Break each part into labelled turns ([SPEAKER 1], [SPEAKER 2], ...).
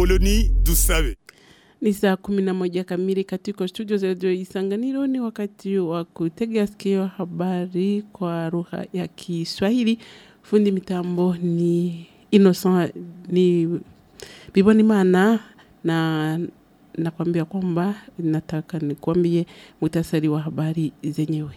[SPEAKER 1] Apoloni Dusabe.
[SPEAKER 2] Ni saa kumi na moja kamili katika studio za redio Isanganiro. Ni wakati wa kutegea sikio habari kwa lugha ya Kiswahili. Fundi mitambo ni Innocent ni Biboni Mana na nakwambia kwamba nataka nikwambie muhtasari wa habari zenyewe.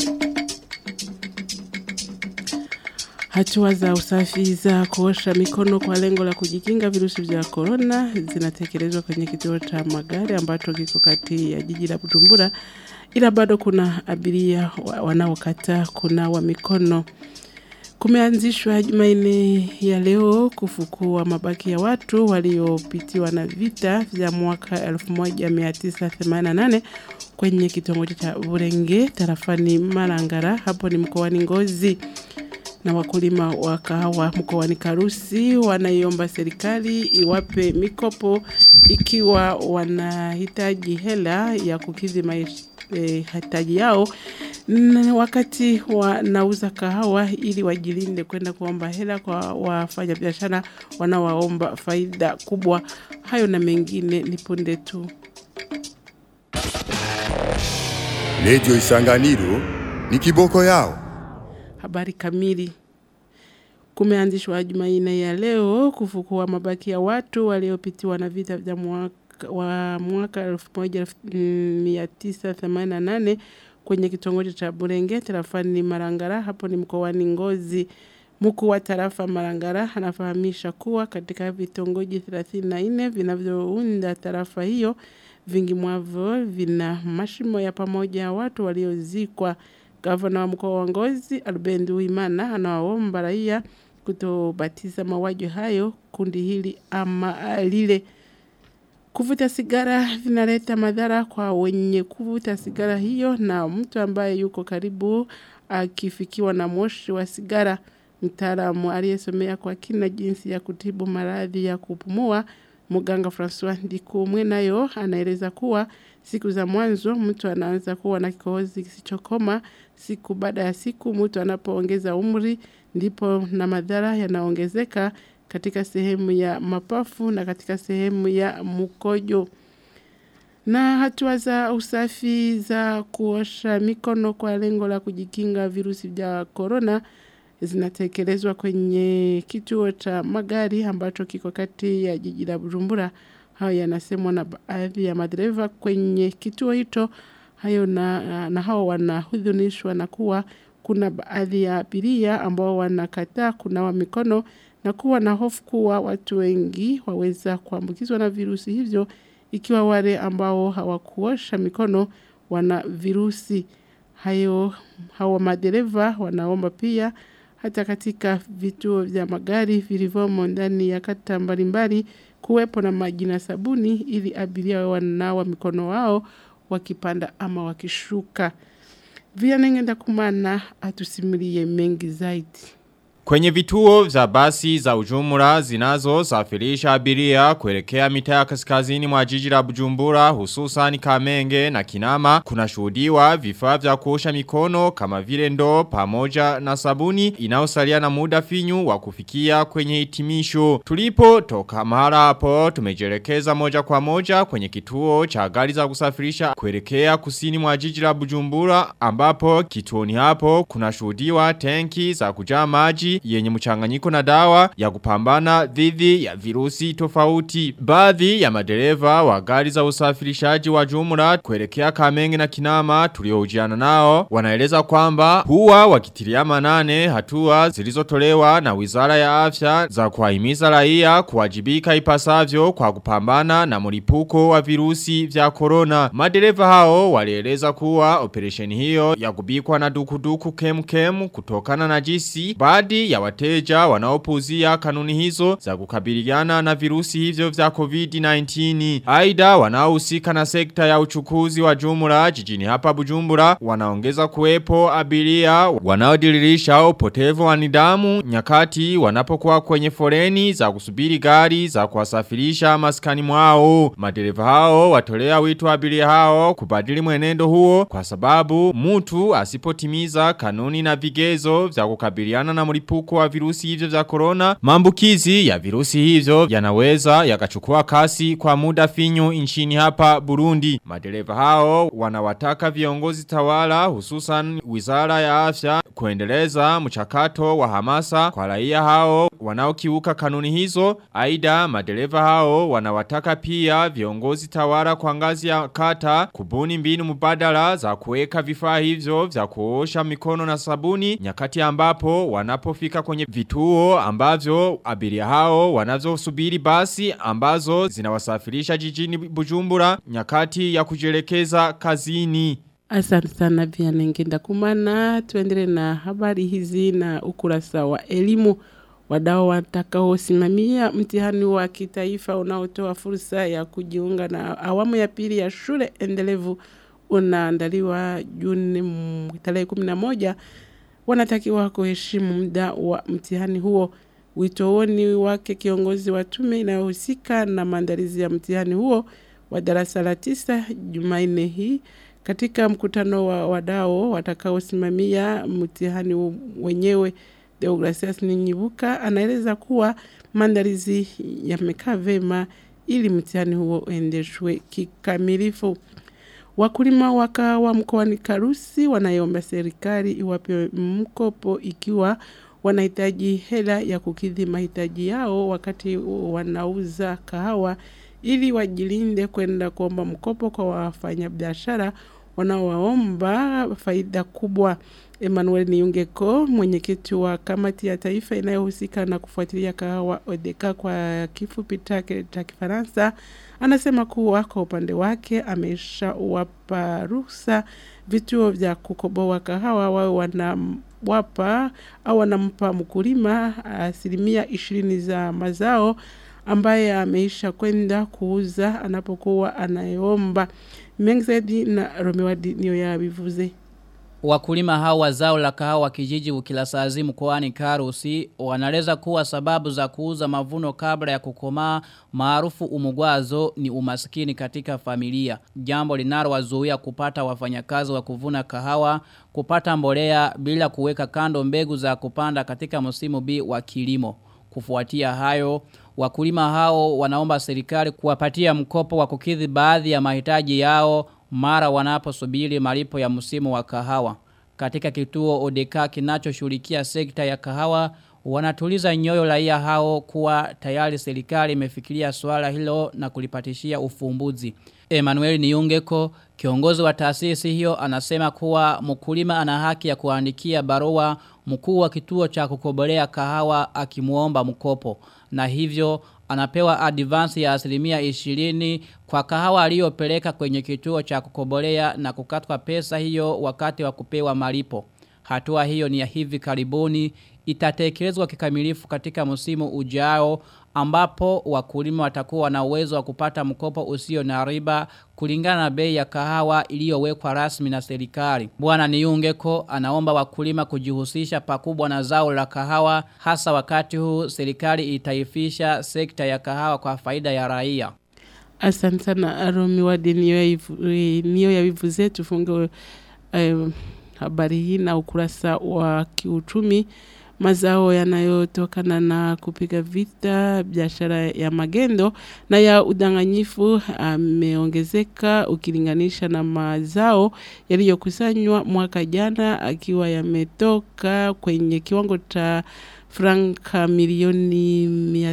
[SPEAKER 2] Hatua za usafi za kuosha mikono kwa lengo la kujikinga virusi vya korona zinatekelezwa kwenye kituo cha magari ambacho kiko kati ya jiji la Bujumbura, ila bado kuna abiria wa- wanaokata kunawa mikono. Kumeanzishwa Jumanne ya leo kufukua mabaki ya watu waliopitiwa na vita vya mwaka 1988 kwenye kitongoji cha Burenge tarafani Marangara, hapo ni mkoani Ngozi na wakulima wa kahawa mkoani Karusi wanaiomba serikali iwape mikopo ikiwa wanahitaji hela ya kukidhi mahitaji yao na wakati wanauza kahawa ili wajilinde kwenda kuomba hela kwa wafanyabiashara wanawaomba faida kubwa. Hayo na mengine ni punde tu.
[SPEAKER 1] Radio Isanganiro ni kiboko yao.
[SPEAKER 2] Habari kamili. Kumeanzishwa Jumanne ya leo kufukua mabaki ya watu waliopitiwa na vita vya mwaka wa mwaka 1988 kwenye kitongoji cha Burenge tarafani Marangara, hapo ni mkoani Ngozi. Mkuu wa tarafa Marangara anafahamisha kuwa katika vitongoji 34 vinavyounda tarafa hiyo vingi mwavyo vina mashimo ya pamoja ya watu waliozikwa. Gavana wa mkoa wa Ngozi Albert Uwimana anawaomba raia kutobatiza mauaji hayo kundi hili ama lile. Kuvuta sigara vinaleta madhara kwa wenye kuvuta sigara hiyo na mtu ambaye yuko karibu akifikiwa na moshi wa sigara. Mtaalamu aliyesomea kwa kina jinsi ya kutibu maradhi ya kupumua Muganga Francois Ndikumwe nayo anaeleza kuwa siku za mwanzo mtu anaanza kuwa na kikohozi kisichokoma. Siku baada ya siku mtu anapoongeza umri ndipo na madhara yanaongezeka katika sehemu ya mapafu na katika sehemu ya mkojo. Na hatua za usafi za kuosha mikono kwa lengo la kujikinga virusi vya korona zinatekelezwa kwenye kituo cha magari ambacho kiko kati ya jiji la Bujumbura. Hayo yanasemwa na baadhi ya madereva kwenye kituo hicho. Hayo na, na hao wanahudhunishwa na kuwa kuna baadhi ya abiria ambao wanakataa kunawa mikono na kuwa na hofu kuwa watu wengi waweza kuambukizwa na virusi hivyo ikiwa wale ambao hawakuosha mikono wana virusi hayo. Hawa madereva wanaomba pia hata katika vituo vya magari vilivyomo ndani ya kata mbalimbali kuwepo na maji na sabuni ili abiria wawe wananawa mikono wao wakipanda ama wakishuka. Vianengenda kumana atusimulie mengi zaidi.
[SPEAKER 3] Kwenye vituo za basi za ujumla zinazo safirisha abiria kuelekea mitaa ya kaskazini mwa jiji la Bujumbura hususan Kamenge na Kinama kuna shuhudiwa vifaa vya kuosha mikono kama vile ndoo pamoja na sabuni inayosalia na muda finyu wa kufikia kwenye hitimisho. Tulipo toka mahali hapo tumejelekeza moja kwa moja kwenye kituo cha gari za kusafirisha kuelekea kusini mwa jiji la Bujumbura ambapo kituoni hapo kuna shuhudiwa tenki za kujaa maji yenye mchanganyiko na dawa ya kupambana dhidi ya virusi tofauti. Baadhi ya madereva wa gari za usafirishaji wa jumla kuelekea Kamenge na Kinama tuliohojiana nao wanaeleza kwamba huwa wakitilia manane hatua zilizotolewa na Wizara ya Afya za kuwahimiza raia kuwajibika ipasavyo kwa kupambana na mlipuko wa virusi vya corona. Madereva hao walieleza kuwa operesheni hiyo ya kubikwa na dukuduku kemkem kutokana na jisi baadhi ya wateja wanaopuzia kanuni hizo za kukabiliana na virusi hivyo vya COVID-19. Aida wanaohusika na sekta ya uchukuzi wa jumla jijini hapa Bujumbura wanaongeza kuwepo abiria wanaodiririsha upotevu wa nidhamu nyakati wanapokuwa kwenye foreni za kusubiri gari za kuwasafirisha maskani mwao. Madereva hao watolea wito abiria hao kubadili mwenendo huo kwa sababu mtu asipotimiza kanuni na vigezo vya kukabiliana na mlipuko mlipuko wa virusi hivyo vya corona, maambukizi ya virusi hivyo yanaweza yakachukua kasi kwa muda finyu nchini hapa Burundi. Madereva hao wanawataka viongozi tawala hususan Wizara ya Afya kuendeleza mchakato wa hamasa kwa raia hao wanaokiuka kanuni hizo. Aidha madereva hao wanawataka pia viongozi tawala kwa ngazi ya kata kubuni mbinu mbadala za kuweka vifaa hivyo vya kuosha mikono na sabuni nyakati ambapo wanapofika kwenye vituo ambavyo abiria hao wanazosubiri basi ambazo zinawasafirisha jijini Bujumbura nyakati ya kujielekeza kazini.
[SPEAKER 2] Asante sana vya nengenda kumana. Tuendele na habari hizi na ukurasa wa elimu. Wadau watakaosimamia mtihani wa kitaifa unaotoa fursa ya kujiunga na awamu ya pili ya shule endelevu unaandaliwa Juni mm, tarehe 11 wanatakiwa kuheshimu muda wa mtihani huo. Wito huo ni wake kiongozi wa tume inayohusika na maandalizi ya mtihani huo wa darasa la tisa Jumanne hii katika mkutano wa wadau watakaosimamia mtihani hu- wenyewe. Deogratias Ninyibuka anaeleza kuwa maandalizi yamekaa vema ili mtihani huo uendeshwe kikamilifu. Wakulima wa kahawa mkoani Karusi wanaiomba serikali iwape mkopo ikiwa wanahitaji hela ya kukidhi mahitaji yao wakati wanauza kahawa ili wajilinde kwenda kuomba mkopo kwa wafanyabiashara wanaowaomba faida kubwa. Emmanuel Niungeko, mwenyekiti wa kamati ya taifa inayohusika na kufuatilia kahawa ODECA kwa kifupi chake cha Kifaransa, anasema kuwa kwa upande wake ameshawapa ruhusa vituo vya kukoboa kahawa wawe wanawapa au wanampa mkulima asilimia ishirini za mazao ambaye ameisha kwenda kuuza anapokuwa anayeomba. Mengi zaidi na Romewadi niyo yabivuze.
[SPEAKER 4] Wakulima hao wa zao la kahawa kijiji ukilasazi mkoani Karusi wanaeleza kuwa sababu za kuuza mavuno kabla ya kukomaa maarufu umugwazo ni umaskini katika familia. Jambo linalowazuia kupata wafanyakazi wa kuvuna kahawa, kupata mbolea bila kuweka kando mbegu za kupanda katika msimu B wa kilimo. Kufuatia hayo, wakulima hao wanaomba serikali kuwapatia mkopo wa kukidhi baadhi ya mahitaji yao mara wanaposubiri malipo ya msimu wa kahawa. Katika kituo ODK kinachoshughulikia sekta ya kahawa, wanatuliza nyoyo raia hao kuwa tayari serikali imefikiria swala hilo na kulipatishia ufumbuzi. Emmanuel Niungeko, kiongozi wa taasisi hiyo anasema kuwa mkulima ana haki ya kuandikia barua mkuu wa kituo cha kukobolea kahawa akimuomba mkopo na hivyo anapewa advance ya asilimia ishirini kwa kahawa aliyopeleka kwenye kituo cha kukobolea na kukatwa pesa hiyo wakati wa kupewa malipo. Hatua hiyo ni ya hivi karibuni itatekelezwa kikamilifu katika msimu ujao ambapo wakulima watakuwa na uwezo wa kupata mkopo usio na riba kulingana na bei ya kahawa iliyowekwa rasmi na serikali. Bwana Niungeko anaomba wakulima kujihusisha pakubwa na zao la kahawa hasa wakati huu serikali itaifisha sekta ya kahawa kwa faida ya raia.
[SPEAKER 2] Asante sana Romi Wadi niyo yabivuze tufunge eh, habari hii na ukurasa wa kiuchumi mazao yanayotokana na kupiga vita biashara ya magendo na ya udanganyifu ameongezeka ukilinganisha na mazao yaliyokusanywa mwaka jana akiwa yametoka kwenye kiwango cha franka milioni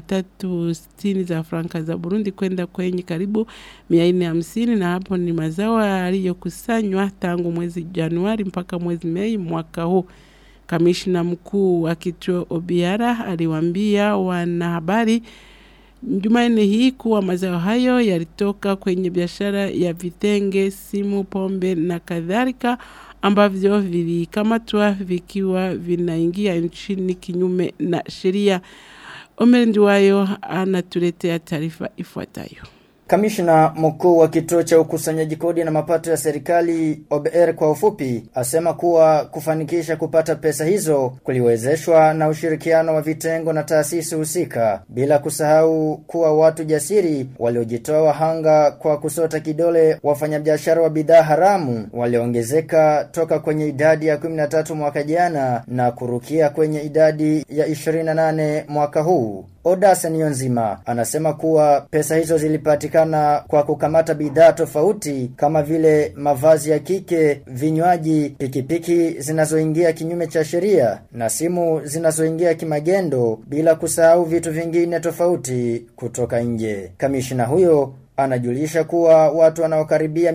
[SPEAKER 2] 360 za franka za Burundi kwenda kwenye karibu 450 na hapo ni mazao yaliyokusanywa tangu mwezi Januari mpaka mwezi Mei mwaka huu. Kamishna mkuu wa kituo Obiara aliwaambia wanahabari Jumanne hii kuwa mazao hayo yalitoka kwenye biashara ya vitenge, simu, pombe na kadhalika ambavyo vilikamatwa vikiwa vinaingia nchini kinyume na sheria. Omer Nduwayo anatuletea taarifa ifuatayo.
[SPEAKER 5] Kamishna mkuu wa kituo cha ukusanyaji kodi na mapato ya serikali OBR kwa ufupi asema kuwa kufanikisha kupata pesa hizo kuliwezeshwa na ushirikiano wa vitengo na taasisi husika bila kusahau kuwa watu jasiri waliojitoa wahanga kwa kusota kidole wafanyabiashara wa bidhaa haramu waliongezeka toka kwenye idadi ya 13 mwaka jana na kurukia kwenye idadi ya 28 mwaka huu. Oda Niyonzima anasema kuwa pesa hizo zilipatikana kwa kukamata bidhaa tofauti kama vile mavazi ya kike, vinywaji, pikipiki zinazoingia kinyume cha sheria na simu zinazoingia kimagendo bila kusahau vitu vingine tofauti kutoka nje. Kamishina huyo anajulisha kuwa watu wanaokaribia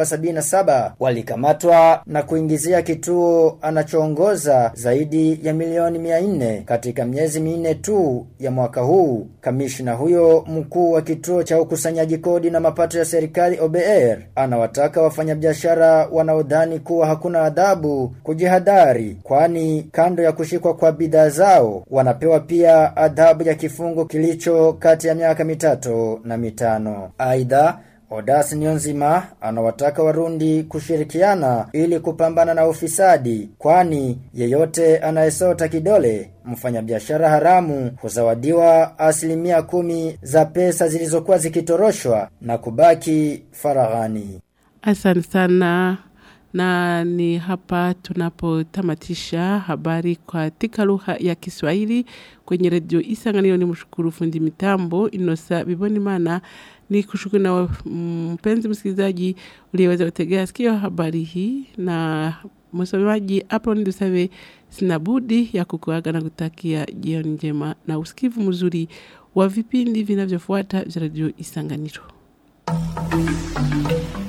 [SPEAKER 5] 777 walikamatwa na kuingizia kituo anachoongoza zaidi ya milioni 400 katika miezi minne tu ya mwaka huu. Kamishna huyo mkuu wa kituo cha ukusanyaji kodi na mapato ya serikali OBR anawataka wafanyabiashara wanaodhani kuwa hakuna adhabu kujihadhari, kwani kando ya kushikwa kwa bidhaa zao wanapewa pia adhabu ya kifungo kilicho kati ya miaka mitatu na mitano. Aidha, Odas Nyonzima anawataka Warundi kushirikiana ili kupambana na ufisadi kwani yeyote anayesota kidole mfanyabiashara haramu huzawadiwa asilimia kumi za pesa zilizokuwa zikitoroshwa na kubaki faraghani.
[SPEAKER 2] Asante sana na ni hapa tunapotamatisha habari katika lugha ya Kiswahili kwenye redio Isanganiro. Ni mshukuru fundi mitambo Inosa Bibonimana, ni kushukuru na mpenzi msikilizaji uliyeweza kutegea sikio habari hii, na msomaji Apron Dusabe, sina budi ya kukuaga na kutakia jioni njema na usikivu mzuri wa vipindi vinavyofuata vya redio Isanganiro.